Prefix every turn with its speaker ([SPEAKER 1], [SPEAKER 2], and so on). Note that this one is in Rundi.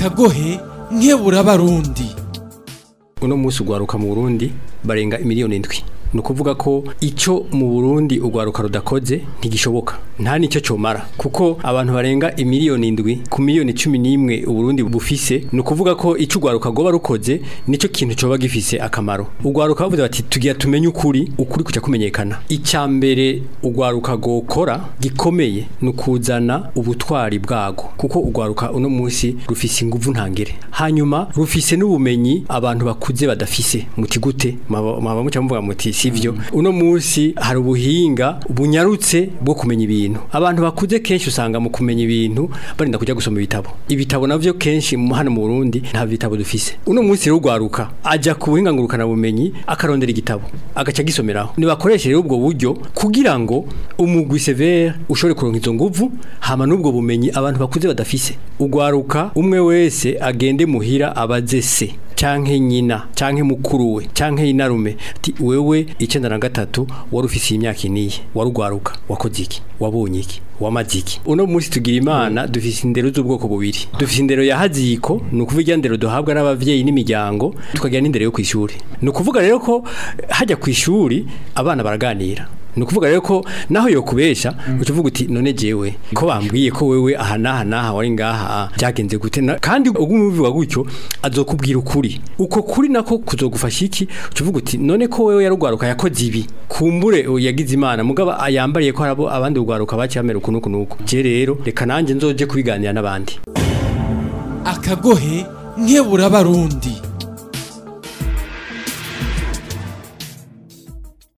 [SPEAKER 1] akagohe nkebura abarundi
[SPEAKER 2] uno munsi ugwaruka mu Burundi barenga imiliyoni indwi ni ukuvuga ko icyo mu Burundi ugwaruka rudakoze ntigishoboka nta nicyo comara kuko abantu barenga imiliyoni indwi ku miliyoni cumi n'imwe Uburundi bufise ni ukuvuga ko icyo ugwaruka goba rukoze nicyo kintu coba gifise akamaro ugwaruka bavuze bati tugira tumenye ukuri ukuri kuja kumenyekana icya mbere ugwaruka gokora gikomeye ni ukuzana ubutwari bwago kuko ugwaruka uno munsi rufise inguvu ntangere hanyuma rufise n'ubumenyi abantu bakuze badafise muti gute mwaba muca muvuga muti sivyo uno munsi hari ubuhinga bunyarutse bwo kumenya ibintu abantu bakuze kenshi usanga mu kumenya ibintu barinda kujya gusoma ibitabo ibitabo navyo kenshi mu- hano mu Burundi nta bitabo dufise uno munsi rero ugwaruka aja ku buhinga ngurukana bumenyi akarondera igitabo agaca gisomeraho nibakoreshe rero ubwo buryo kugira ngo umugwi severe ushobore kuronka izo nguvu hama n'ubwo bumenyi abantu bakuze badafise ugwaruka umwe wese agende muhira abaze se canke nyina canke mukuru we canke inarume ati wewe icenda na gatatu wari ufise imyaka iniye warugwaruka wakoze iki wabonye iki wamaze iki uno munsi tugira imana dufise indero z'ubwoko bubiri dufise indero ya haziko ni ukuvuga irya ndero duhabwa n'abavyeyi n'imiryango tukagira n'indero yo kw'ishuri ni ukuvuga rero ko hajya kw'ishuri abana baraganira ni ukuvuga rero ko naho yokubesha uca uvuga uti none jewe ko bambwiye ko wewe aha n'aha n'aha wari ngaha ah, byagenze gute Na- kandi ugumubiwa gutyo azokubwira ukuri uko kuri nako kuzogufasha iki uca uvuga uti none ko wewe yarugwaruka yakoze ibi kumbure uyu yagize imana mugaba yambariye ko harabo abandi ugwaruka baciye bamera uku n'uku n'uku je rero reka nanjye nzoje kubiganira n'abandi
[SPEAKER 1] akagohe nkebura abarundi